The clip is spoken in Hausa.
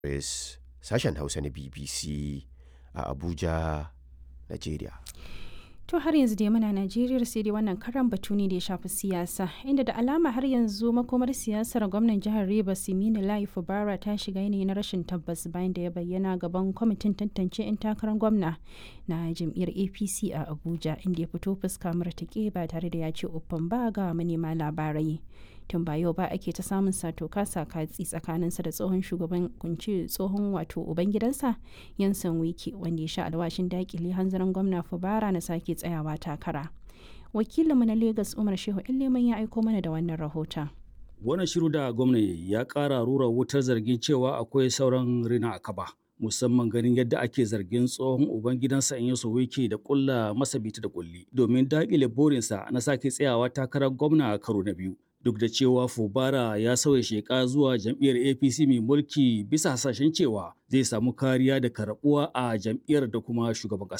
Chris, sashen Hausa na BBC a Abuja, Najeriya. To har yanzu dai muna Najeriya sai dai wannan karan batu ne da ya shafi siyasa inda da alama har yanzu makomar siyasar gwamnan jihar Rivers Simini Lai Fubara ta shiga yanayi na rashin tabbas bayan da ya bayyana gaban kwamitin tantance 'yan takarar gwamna na jam'iyyar APC a Abuja inda ya fito fuska murtuke ba tare da ya ce uffan ba ga manema labarai. tun ba yau ba ake ta samun sato kasa katsi tsakaninsa da tsohon shugaban kunci tsohon wato ubangidansa yansan wiki wanda ya sha alwashin dakile hanzarin gwamna fubara na sake tsayawa takara wakilinmu na lagos umar shehu leman ya aiko mana da wannan rahoton wannan shiru da gwamnati ya kara rura wutar zargin cewa akwai sauran rina a kaba musamman ganin yadda ake zargin tsohon ubangidansa in yaso wiki da kulla masa bita da kulli domin dakile burinsa na sake tsayawa takarar gwamna a karo na biyu duk da cewa Fubara ya sauya sheka zuwa jam'iyyar APC mai mulki bisa hasashen cewa zai samu kariya da karbuwa a jam'iyyar da kuma shugaban ƙasa.